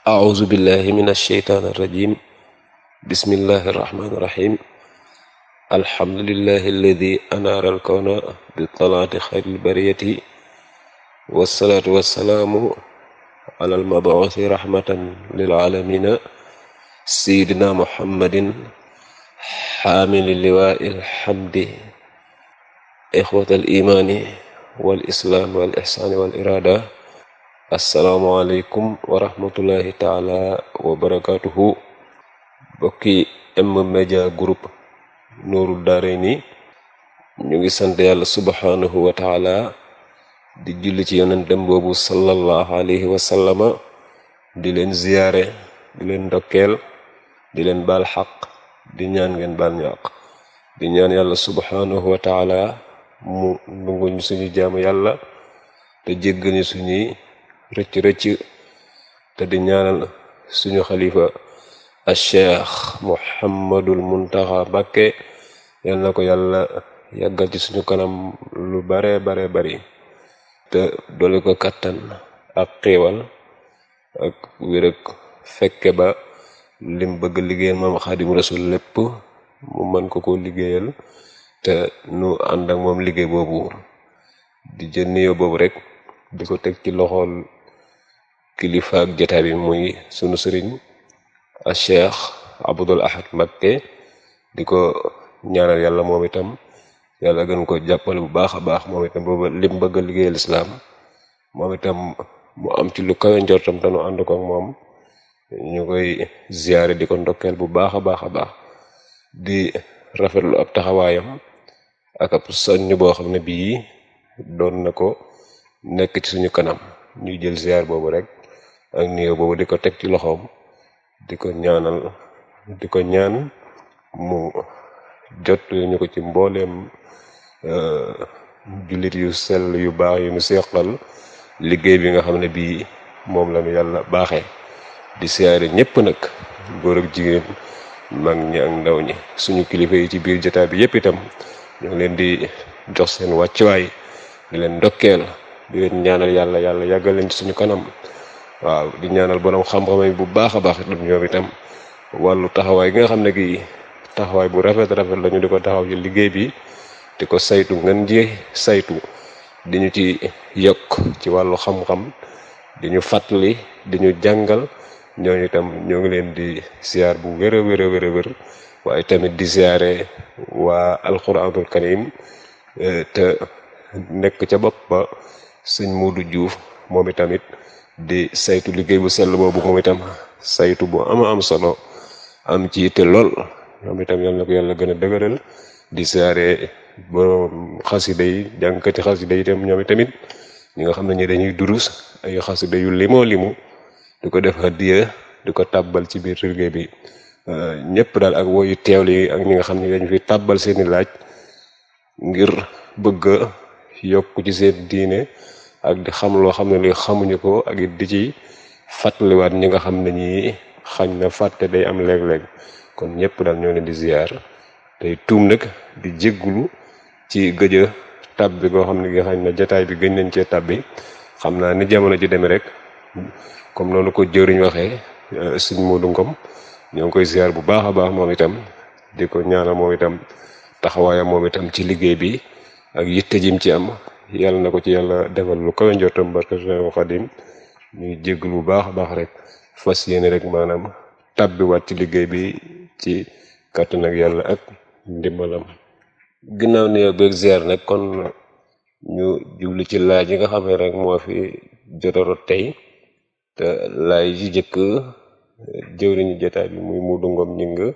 أعوذ بالله من الشيطان الرجيم بسم الله الرحمن الرحيم الحمد لله الذي أنار الكون بطلعة خير البرية والصلاة والسلام على المبعوث رحمة للعالمين سيدنا محمد حامل اللواء الحمد إخوة الإيمان والإسلام والإحسان والإرادة asalaamualeykum wa rahmatullahi taala wa barakatuhu bokki M Media Group Nourul Daarayni ñu ngi sant yàlla subhanahu wa taala di julli ci yonentem boobu sallallahu alayhi wa sallama di leen ziyaare di leen ndokkeel di leen baal xaq di ñaan ngeen baal ñu àq di ñaan yàlla subhanahu wa taala mu nanguñu suñu jaamu yàlla te jéggal ñu suñuy rëcc rëcc te di ñaanal suñu xalifa al cheikh muhammadul muntaxa Mbàkke yal na ko yàlla yàggal ci suñu kanam lu bare bare bari te doole ko kattan ak xiiwal ak wér ak fekke ba lim bëgg liggéeyal moom xaadim rasul lépp mu mën ko ko liggéeyal te nu ànd ak moom liggéey boobu di jël nuyoo boobu rek di ko teg ci loxool kilifa ak jotaay bi muy sunu sëriñ a cheikh abdul ahad mbakke di ko ñaanal yàlla moom itam yàlla gën ko jàppale bu baax a baax moom itam booba lim bëgg a liggéeyal islaam moom itam mu am ci lu kawe njortam te nu ànd ko ak moom ñu koy ziyaare di ko ndokkeel bu baax a baax a baax di rafetlu ab taxawaayam ak ab soññ boo xam ne bii doon na ko nekk ci suñu kanam ñuy jël ziar boobu rek ak nuyoo boobu di ko teg ci loxoom di ko ñaanal di ko ñaan mu jot ñu ko ci mbooleem jullit yu sell yu baax yu mu seqal liggéey bi nga xam ne bii moom la ñu yàlla baaxee di siyaare ñëpp nag góor ak jigéen mag ñi ak ndaw ñi suñu kilifa yi ci biir jotaay bi yëpp itam ñu ngi leen di jox seen wàccuwaay di leen ndokkeel di leen ñaanal yàlla yàlla yàggal leen ci suñu kanam waaw di ñaanal borom xam-xam bu baax a baax itam ñoom itam wàllu taxawaay gi nga xam ne gi taxawaay bu rafet rafet la ñu di ko taxaw ci liggéey bi di ko saytu ngeen ji saytu di ñu ci yokk ci wàllu xam-xam di ñu fàttali di ñu jàngal ñooñu itam ñoo ngi leen di siyaar bu wér a wér a wér a wér waaye tamit di siyaare waa alquranul karim te nekk ca bopp ba sëñ Modou Diouf moom itamit di saytu liggéey bu sell boobu moom itam saytu bu ama am solo am ci te lool moom itam yal na ko yàlla gën a dëgëral di siyaare borom xasida yi jàngkati xasida yi itam ñoom itamit ñi nga xam ne ñi dañuy durus ay xasida yu limoo limu di ko def hadiya di ko tàbbal ci biir liggéey bi ñëpp daal ak woyu teewli yi ak ñi nga xam ne dañu fi tàbbal seeni laaj ngir bëgg yokk ci seen diine ak di xam loo xam ne li xamuñu ko ak it di ci fàttaliwaat ñi nga xam ne ñi xañ na fàtte day am léeg-léeg kon ñëpp daal ñoo leen di ziar tey tuum nag di jéggulu ci gëj a tàbbi goo xam ne gi xañ na jataay bi gëj nañ cee tàbbi xam naa ni jamono ji demee rek comme noonu ko jëriñ waxee suñ Modou Ngom ñoo ngi koy ziar bu baax a baax moom itam di ko ñaanal moom itam taxawaayam moom itam ci liggéey bi ak yitte jim ci am yàlla na ko ci yàlla defal lu kawe njortam barke Seexu Xadim ñuy jéggul bu baax a baax rek fas yéene rek maanaam tàbbiwaat ci liggéey bi ci kàttan ak yàlla ak ndimbalam ginnaaw nuyoo beeg ziar nag kon ñu jublu ci laaj yi nga xam ne rek moo fi jotorot tey te laaj yi jëkk jëwriñu jotaay bi muy Modou Ngom ñi nga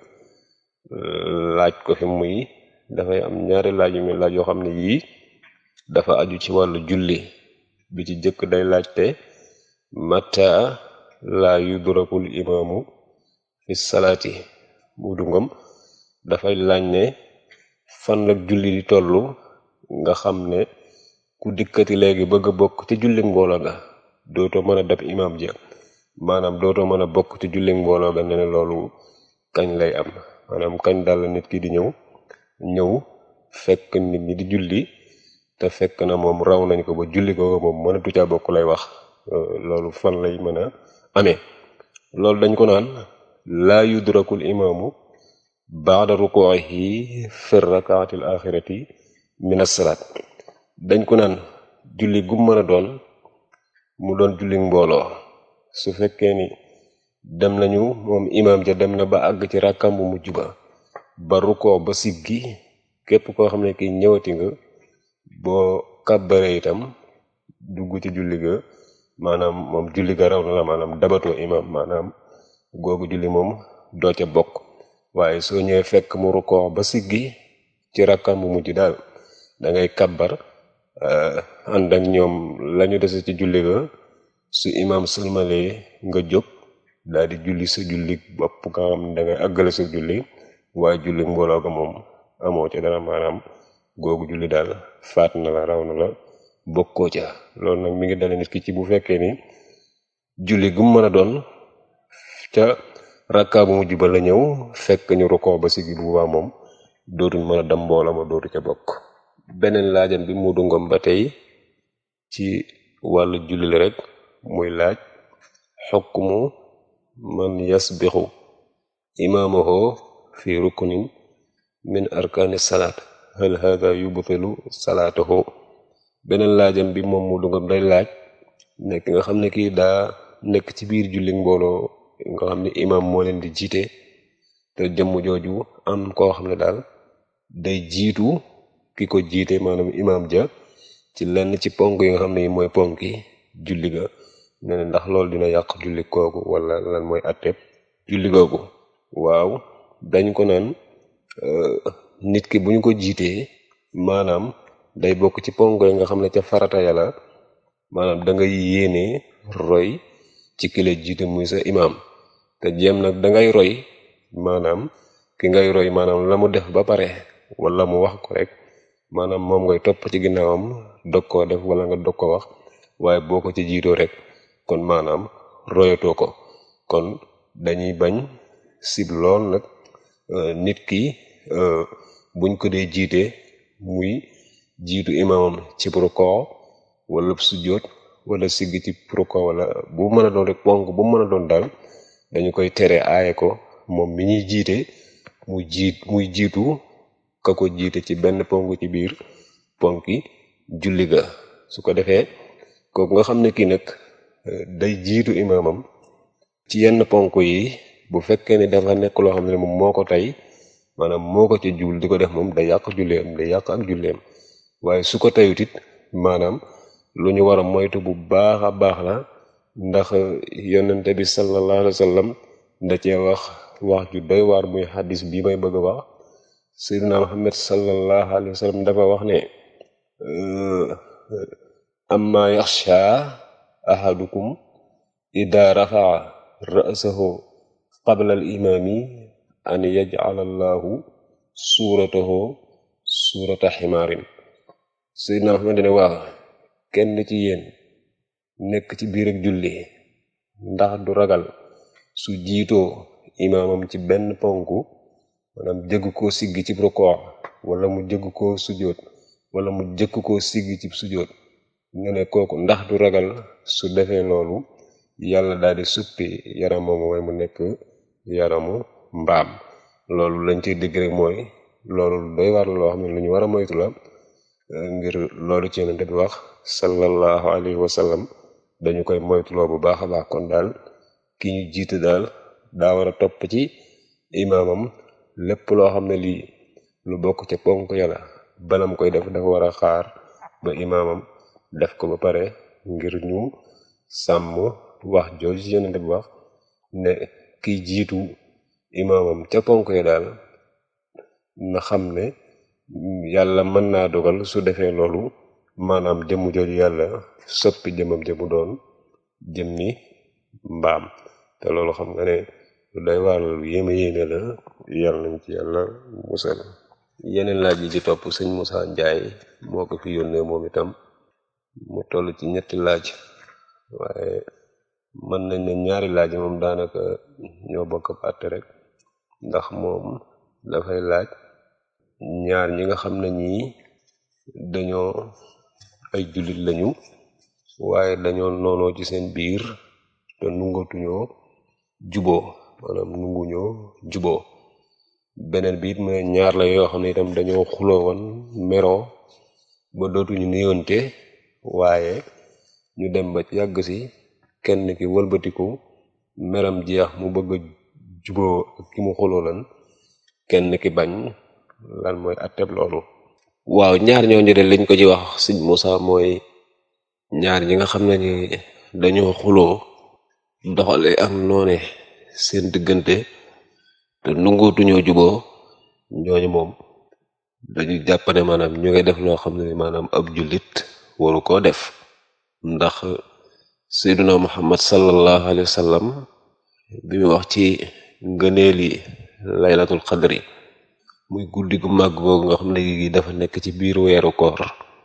laaj ko fi muy dafay am ñaari laaj yu muy laaj yoo xam ne yii dafa aju ci wàllu julli bi ci jëkk day laajte mata la yudrakul imaamu fi salaati Modou Ngom dafay laaj ne fan la julli di tollu nga xam ne ku dikkati léegi bëgg a bokk ci julli mbooloo ga dootoo mën a dab imaam ja maanaam dootoo mën a bokk ci julli mbooloo ga ne ne loolu kañ lay am maanaam kañ dal nit ki di ñëw ñëw fekk nit ñi di julli te fekk na moom raw nañ ko ba julli ko moom mënatu caa bokk lay wax loolu fan lay mën a amee loolu dañ ko naan laa yudrakul imaamu baada rukuuhi fi rakaati al axirati min assalaat dañ ko naan julli gum mën a doon mu doon julli mbooloo su fekkee ni dem nañu moom imaam ja dem na ba àgg ci rakkam bu mujj ba ba rukoo ba siggi képp koo xam ne kii ñëwati nga boo kàbbare itam dugg ci julli ga maanaam moom julli ga raw na la maanaam dabatoo imaam maanaam googu julli moom doo ca bokk waaye soo ñëwee fekk mu rukoo ba siggi ci rakkam bu mujj daal da ngay kabbar ànd ak ñoom lañu dese ci julli ga su imaam sëlmalee nga jóg daal di julli sa julli bopp nga xam ne da ngay àggale sa julli waaye julli mbooloo ga moom amoo ca dara maanaam googu julli daal faat na la raw na la bokkoo ca loolu nag mi ngi dale nit ki ci bu fekkee ni julli gum mën a doon ca rakkaa bu mujj ba la ñëw fekk ñu rukoo ba sigi bu baa moom dootuñ mën a dem mbooloo ma dootu ca bokk beneen laajam bi mu dungom ba tey ci wàllu julli la rek muy laaj xukmu man yasbixu imaamahu fi ruknin min arkaani salaat hal hada yubtilu salaatahu beneen laajam bi moom mu dungom day laaj nekk nga xam ne kii daa nekk ci biir julli mbooloo nga xam ne imaam moo leen di jiite te jëmm jooju am koo xam ne daal day jiitu ki ko jiite maanaam imaam ja ci lenn ci ponk yi nga xam ne mooy ponk yi julli ga ne ne ndax loolu dina yàq julli kooku wala lan mooy atteb julli googu waaw dañ ko naan nit ki bu ñu ko jiitee maanaam day bokk ci ponk yi nga xam ne ca farata yàlla maanaam da ngay yéene roy ci ki la jiite muy sa imaam te jéem nag dangay roy maanaam ki ngay roy maanaam la mu def ba pare wala mu wax ko rek maanaam moom ngay topp ci ginnaawam dog koo def wala nga dog ko wax waaye boo ko ci jiitoo rek kon maanaam royatoo ko kon dañuy bañ sib lool nag nit ki buñ ko dee jiite muy jiitu imaamam ci rukoo wala sujjóot wala sigg ci rukoo wala bu mën a doon rek ponk bu mën a doon daal dañu koy tere aaye ko moom mi ñuy jiite mu jiit muy jiitu ka ko jiite ci benn ponk ci biir ponki julli ga su ko defee kooku nga xam ne kii nag day jiitu imaamam ci yenn ponk yi bu fekkee ne dafa nekk loo xam ne moom moo ko tey maanaam moo ko ci juul di ko def moom day yàq julleem day yàq ak julleem waaye su ko teyut it maanaam lu ñu war a moytu bu baax a baax la ndax yonente bi sallallahu alayhi wa sallam da cee wax wax ju doy waar muy xaddis bii may bëgg a wax sayyidina muhammad sallallahu alayhi wa sallam dafa wax ne amma yaxsha ahadukum ida rafaa ra'sahu qabla al imaami an yaj'ala allahu suuratahu suurata ximaarin sayyidina muhammad ne waaw kenn ci yéen nekk ci biir ak julli ndax du ragal su jiitoo imaamam ci benn ponku maanaam jëgg koo sigg ci rukoo wala mu jëgg koo sujjóot wala mu jëkk koo sigg ci sujjóot nga ne kooku ndax du ragal su defee loolu yàlla daal di suppi yaram moomu mooy mu nekk yaramu mbaam loolu lañ ciy dégg rek mooy loolu doy war la loo xam ne lu ñu war a moytu la ngir loolu ci yonente bi wax sallallahu alayhi wa sallam dañu koy moytuloo bu baax a baax kon daal ki ñu jiite daal daa war a topp ci imaamam lépp loo xam ne lii lu bokk ca ponk yàlla balam koy def dafa war a xaar ba imaamam def ko ba pare ngir ñu sàmm wax jooju ci yonente bi wax ne kiy jiitu imaamam ca ponk ya daal na xam ne yàlla mën naa dogal su defee loolu maanaam jëmm jooju yàlla soppi jëmam jëmu doon jëm ni mbaam te loolu xam nga ne lu day waar lu yéeme yéeme la yàlla nañ ci yàlla musal yeneen laaj yi ci topp sëñ Moussa Ndiaye moo ko fi yónnee moom itam mu toll ci ñetti laaj waaye mën nañ ne ñaari laaj moom daanaka ñoo bokk àtte rek ndax moom dafay laaj ñaar ñi nga xam ne ñii dañoo ay jullit lañu waaye dañoo noonoo ci seen biir te nungatuñoo juboo maanaam nunguñoo juboo beneen bi it mu ne ñaar la yoo xam ne itam dañoo xuloo woon meroo ba dootuñu nuyoonte waaye ñu dem ba yàgg si kenn ki wëlbatiku meram jeex mu bëgg a juboo ak ki mu xuloo lan kenn ki bañ lan mooy atteb loolu waaw ñaar ñooñu de liñ ko ci wax sëñ Moussa mooy ñaar ñi nga xam ne ni dañoo xuloo doxale ak noone seen diggante te nungootuñoo juboo ñooñu moom dañu jàpp ne maanaam ñu ngi def loo xam ne maanaam ab jullit waru koo def ndax sayduna muhammad sallallahu alayhi wa sallam bi mu wax ci ngëneeli laylatul qadri muy guddi gu màgg googu nga xam ne gi dafa nekk ci biir weeru koor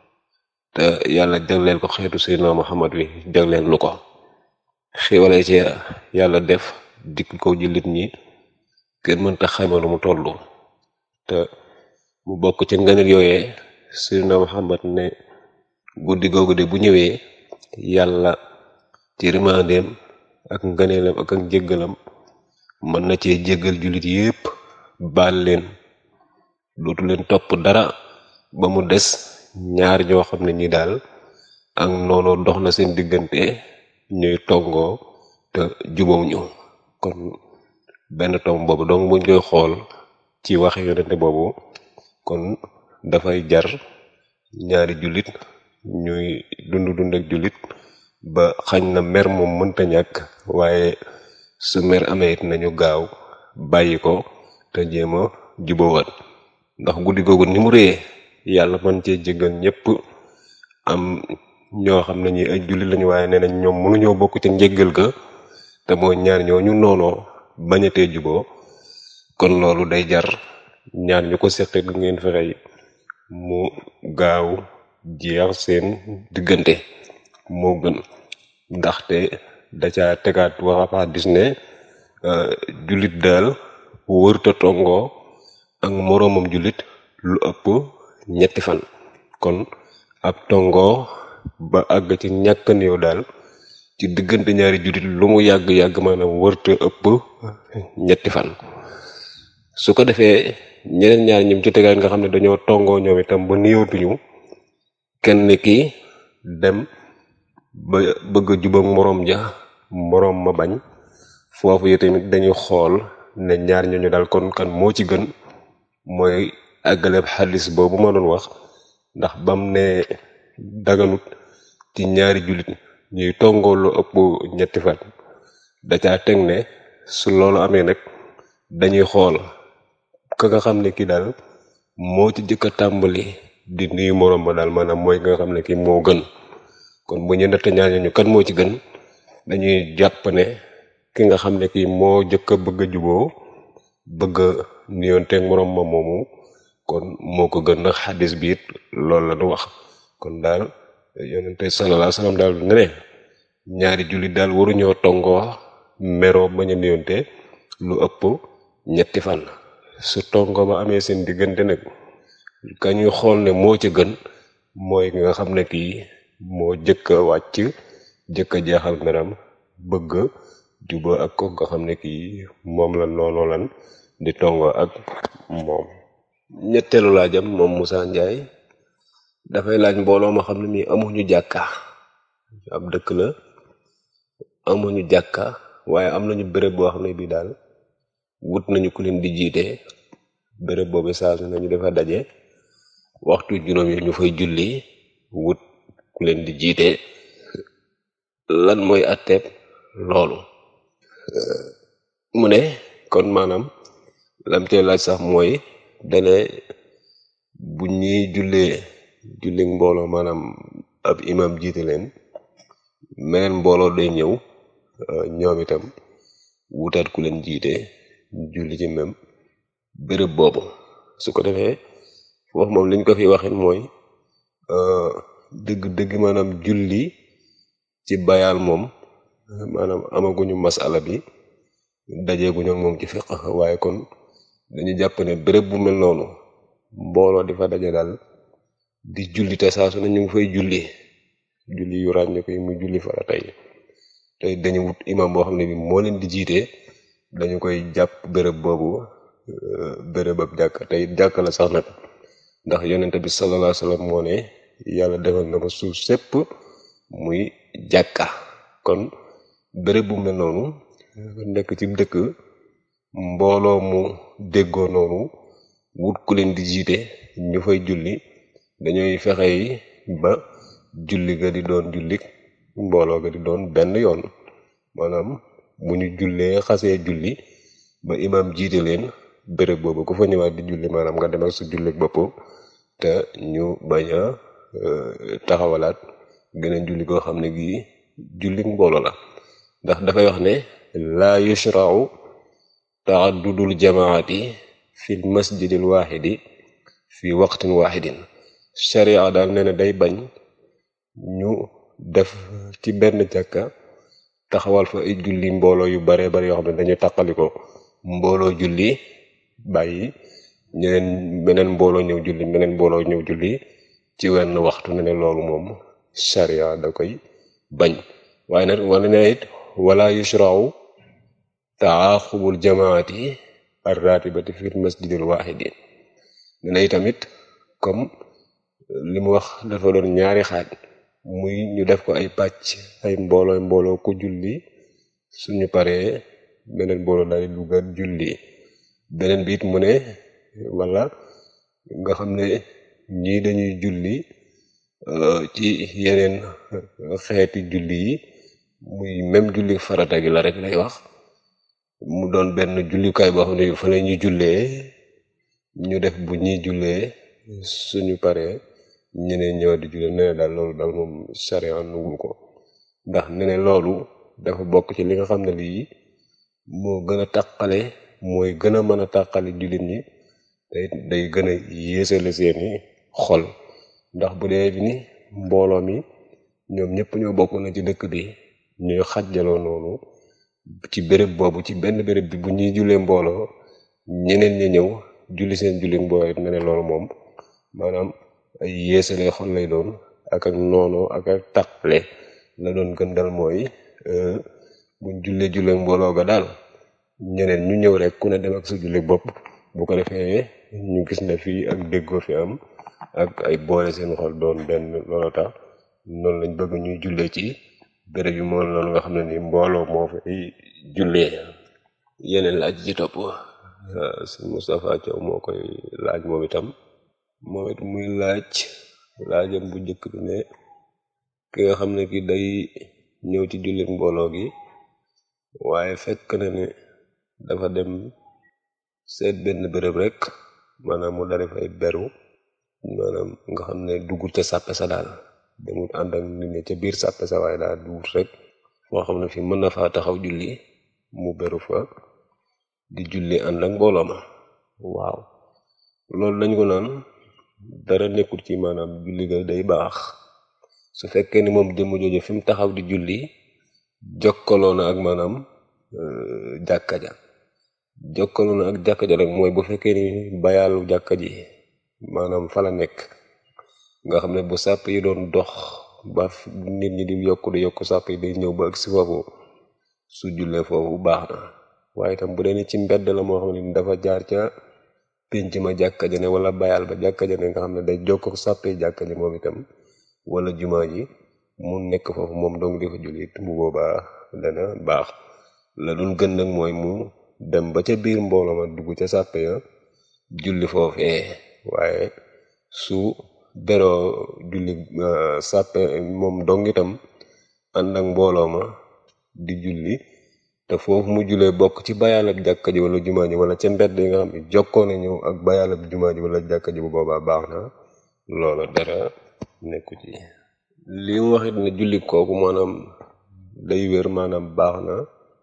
te yàlla jagleel ko xeetu sayduna muhammad wi jagleel nu ko xiwale ci yàlla def dikk ko jullit ñi kenn mënta xayma lu mu tollu te mu bokk ci ngëneel yooyee sayduna muhammad ne guddi googu de bu ñëwee yàlla ci rimandeem ak ngëneelam ak ak jéggalam mën na cee jéggal jullit yépp baal leen dootu leen topp dara ba mu des ñaar ñoo xam ne ñi daal ak noonu dox na seen diggante ñuy tongoo te jubóo ñu kon benn tom boobu donc buñ koy xool ci waxe yonente boobu kon dafay jar ñaari jullit ñuy dund dund ak jullit ba xañ na mer moom mënta ñàkk waaye su mer amee it nañu gaaw bàyyi ko te jéem a jubóowaat ndax guddi googu ni mu réyee yàlla man cee jéggal ñépp am ñoo xam ne ñi ay jullit lañu waaye nee nañ ñoom mënuñoo bokk ca njéggal ga te mooy ñaar ñoo ñu noonoo bañatee juboo kon loolu day jar ñaar ñu ko seqe gu ngeen fexey mu gaaw jeex seen diggante moo gën ndaxte da ca tegaat waxa dis ne jullit daal wërta tongoo ak moroomam jullit lu ëpp ñetti fan kon ab tongoo ba àgg ci ñàkk néew daal ci diggante ñaari jullit lu mu yàgg-yàgg maanaam wërta ëpp ñetti fan su ko defee ñeneen ñaar ñim ci tegaat nga xam ne dañoo tongoo ñoom itam ba néewtuñu kenn ki dem ba bëgg a jubak moroom ja moroom ma bañ foofu yi tamit dañuy xool ne ñaar ñooñu daal kon kan moo ci gën mooy àggaleb xadis boobu ma doon wax ndax bam ne daganut ci ñaari jullit ñuy tongoo lu ëpp ñetti fan da caa teg ne su loolu amee nag dañuy xool ka nga xam ne kii daal moo ci jëkk a tàmbali di nuyu moroom ba daal maanaam mooy ka nga xam ne kii moo gën kon bu ñu natt ñaar ñooñu kan moo ci gën dañuy jàpp ne ki nga xam ne kii moo jëkk a bëgg a juboo bëgg a nuyoonteeg moroom ma moomu kon moo ko gën nag xadis bi it loolu la du wax kon daal yonente sallallahu alayhi wasallam daal ne ne ñaari jullit daal waruñoo tongoo meroo bañ a nuyoonte lu ëpp ñetti fan su tongoo ba amee seen diggante nag ka ñuy xool ne moo ca gën mooy ki nga xam ne kii moo jëkk a wàcc jëkk a jeexal meram bëgg juba ak ko nga xam ne kii moom la noonu lan di tongoo ak moom ñetteelu laajam moom Moussa Ndiaye dafay laaj mbooloo ma xam ne nii amuñu jàkka ab dëkk la amuñu jàkka waaye am nañu béréb boo xam ne bii daal wut nañu ku leen di jiite béréb boobu saa su nañu dafa daje waxtu juróom yi ñu fay julli wut ku leen di jiite lan mooy atteeb loolu mu ne kon maanaam lam cee laaj sax mooy dane bu ñuy jullee julli mbooloo maanaam ab imam jiite leen meneen mbooloo day ñëw ñoom itam wutaat ku leen jiite julli ci même béréb boobu su ko defee foofu moom liñ ko fi waxin mooy dëgg dëgg maanaam julli ci bayaal moom maanaam amaguñu masala bi dajeeguñu ak moom ci fiq waaye kon dañu jàpp ne béréb bu mel noonu mbooloo di fa daje daal di julli te saa su ne ñu ngi fay julli julli yu ràññe ko yi muy julli fara tey tey dañu wut imam boo xam ne bi moo leen di jiite dañu koy jàpp béréb boobu béréb ab jàkka te it jàkka la sax nag ndax yonente bi sallallahu alayhi wasallam moo ne yàlla defal na ma suuf sépp muy jàkka kon béréb bu mel noonu nekk ci dëkk mbooloo mu déggoo noonu wut ku leen di jiite ñu fay julli dañuy fexe ba julli ga di doon julli mbooloo ga di doon benn yoon maanaam bu ñu jullee xasee julli ba imam jiite leen béréb boobu ku fa ñëwaat di julli maanaam nga dem ak sa julli bopp te ñu bañ a taxawalaat geneen julli koo xam ne gii julli mbooloo la ndax dafay wax ne laa yushra'u ta'addudul jamaati fil masjidil waaxidi fi waqtin waaxidin sharia daal nee na day bañ ñu def ci benn jàkka taxawal fa ay julli mbooloo yu bare bare yoo xam ne dañuy taqali ko mbooloo julli bàyyi ñeneen beneen mbooloo ñëw julli beneen mbooloo ñëw julli ci wenn waxtu ne ne loolu moom sharia da koy bañ waaye nag wala ne it wala yushra'u taaxubul jamaati arratibati fi masjidil waaxidi ne na itamit comme li mu wax dafa doon ñaari xaaj muy ñu def ko ay pàcc ay mbooloo mbooloo ku julli suñu paree beneen mbooloo daal di duggaat julli beneen bi it mu ne wala nga xam ne ñii dañuy julli ci yeneen xeeti julli yi muy même julli farata gi la rek lay wax mu doon benn jullikaay boo xam ne fa la ñuy jullee ñu def bu ñuy jullee suñu paree ñeneen ñëwaat di jullee nee daal loolu daal moom sharia nugul ko ndax ne ne loolu dafa bokk ci li nga xam ne lii moo gën a tàqale mooy gën a mën a tàqale jullit ñi te day gën a yéesale seeni xol ndax bu dee bi ni mbooloo mi ñoom ñëpp ñoo bokk na ci dëkk bi ñuy xajjaloo noonu ci béréb boobu ci benn béréb bi bu ñuy jullee mbooloo ñeneen ñi ñëw julli seen julli mbooloo it ne ne loolu moom maanaam ay yéesale xol lay doon ak ak noonu ak ak tàqale la doon gën dal mooy buñ jullee jullee mbooloo ga daal ñeneen ñu ñëw rek ku ne dem ak sa julli bopp bu ko defee ñu gis ne fii ak déggoo fi am ak ay boole seen xol doon benn loolu tax noonu lañ bëgg ñuy jullee ci béréb yi moom noonu nga xam ne ni mbooloo moo fay jullee yeneen laaj ci topp sëñ Moustapha Thiaw moo koy laaj moom itam moom it muy laaj laajam bu njëkk bi ne ki nga xam ne ki day ñëw ci jullit mbooloo gi waaye fekk na ne dafa dem seet benn béréb rek maanaam mu dari fay beru maanaam nga xam ne duggut ca sàppe sa daal demut ànd ak nit ñi ca biir sàppe sa waaye daal dugut rek foo xam ne fi mën na faa taxaw julli mu beru fa di julli ànd ak mbooloo ma waaw loolu lañ ko naan dara nekkul ci maanaam julli ga day baax su fekkee ni moom jëmm jooju fi mu taxaw di julli jokkaloo na ak maanaam jàkka ja jokkaloo na ak jàkka ja rek mooy bu fekkee ni bayaalu jàkka ji maanaam fa la nekk nga xam ne bu sàpp yi doon dox ba nit ñi di yokk di yokk sàpp yi day ñëw ba ak si foofu su jullee foofu baax na waaye itam bu dee ni ci mbedd la moo xam ne dafa jaar ca pénc ma jàkka ja ne wala bayal ba jàkka ja ne nga xam ne day jokk sàppee jàkka ji moom itam wala jumaa ji mu nekk foofu moom dong di fa julli bu boobaa dana baax la doon gën nag mooy mu dem ba ca biir mbooloo ma dugg ca sàppe ya julli foofee waaye su beroo julli sàppe moom dong itam ànd ak mbooloo ma di julli te foofu mu julee bokk ci bayaalab jàkka ji wala jumaa ji wala ca mbedd yi nga xam ne jokkoo na ñëw ak bayaalab jumaa ji wala jàkka ji bu boobaa baax na loola dara nekku ci li mu waxit ne julli kooku maanaam day wér maanaam baax na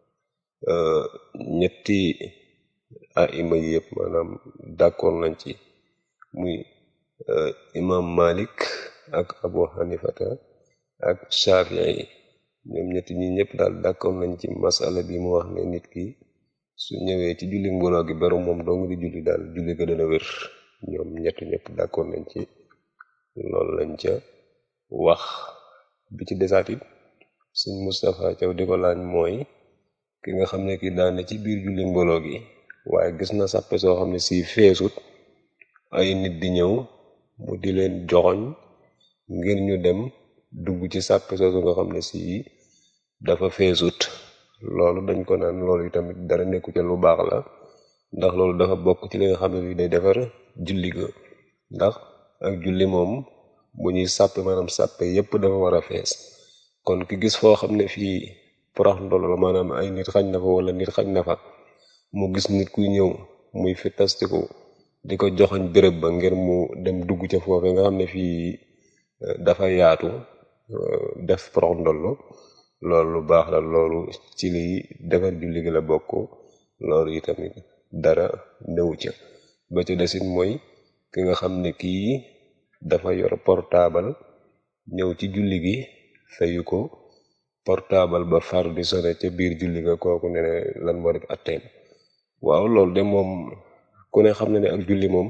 ñetti aima yi yëpp maanaam d'accord nañ ci muy imam Malik ak Abu Hanifata ak Shafii yi ñoom ñetti ñi ñëpp daal d'accord nañ ci masala bi mu wax ne nit ki su ñëwee ci julli mbooloo gi beru moom dong di julli daal julli ga dana wér ñoom ñett ñëpp d'accord nañ ci loolu lañ ca wax bi ci desaat it sëñ Moustapha Thiaw di ko laaj mooy ki nga xam ne ki daane ci biir julli mbooloo gi waaye gis na sàppe soo xam ne si feesut ay nit di ñëw mu di leen joxoñ ngir ñu dem dugg ci sàppe soosu nga xam ne si dafa feesut loolu dañ ko naan loolu tamit dara nekku ca lu baax la ndax loolu dafa bokk ci li nga xam ne bi day defar julli ga ndax ak julli moom bu ñuy sàppe maanaam sàppe yépp dafa war a fees kon ki gis foo xam ne fii porax ndolo la maanaam ay nit xañ na fa wala nit xañ na fa mu gis nit kuy ñëw muy fi tastiku di ko joxoñ béréb ba ngir mu dem dugg ca foofe nga xam ne fii dafa yaatu def porax ndollo loolu lu baax la loolu ci liy defar julli gi la bokk loolu yi tamit dara newu ca ba ca desit mooy ki nga xam ne kii dafa yor portable ñëw ci julli gi fayu ko portable ba far di sone ca biir julli ga kooku ne lan moo def atteem waaw loolu de moom ku ne xam ne ne ak julli moom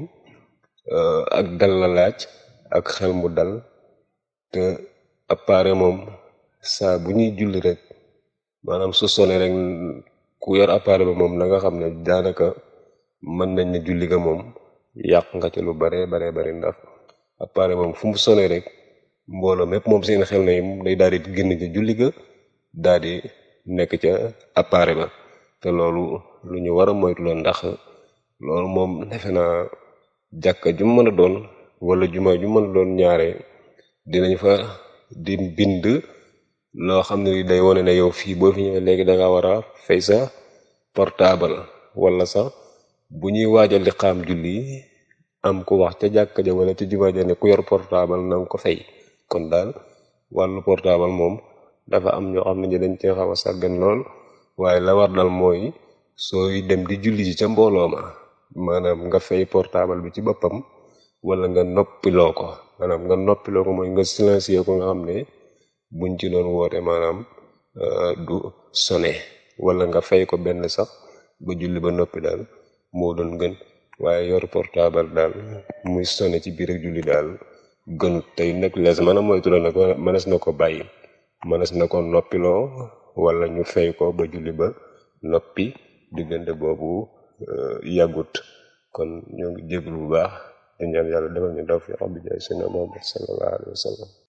ak dal la laaj ak xel mu dal te appareil moom saa bu ñuy julli rek maanaam su sone rek ku yor appareil ba moom na nga xam ne daanaka mën nañ ne julli ga moom yàq nga ca lu bare bare bare ndax appareil moom fu mu sone rek mbooloo mépp moom seen xel na day daal di génn ca julli ga daal di nekk ca appareil ba te loolu lu ñu war a moytu la ndax loolu moom defe naa jàkka ju mën a doon wala juma ju mën a doon ñaare dinañ fa di bind loo xam ne day wone ne yow fii boo fi ñëwee léegi da nga war a fay sa portable wala sax bu ñuy waajal di xaam julli am ku wax ca jàkka ja wala ca juma ja ne ku yor portable na nga ko fay kon daal wàllu portable moom dafa am ñoo xam ne ñi dañ cee xaw a sàggan lool waaye la war dal mooy sooy dem di julli ji ca mbooloo ma maanaam nga fay portable bi ci boppam wala nga noppiloo ko maanaam nga noppiloo ko mooy nga silencier ko nga xam ne buñ ci doon woote maanaam du sone wala nga fay ko benn sax ba julli ba noppi daal moo doon gën waaye yor portable daal muy sone ci biir ak julli daal gënut tey nag lees mën a moytu la nag mënees na ko bàyyi mënees na ko noppiloo wala ñu fay ko ba julli ba noppi diggante boobu yàggut kon ñoo ngi jéglu bu baax di ñaan yàlla defal ñu tawfiq bi jaay sina Muhammad sallallahu alayhi wa sallam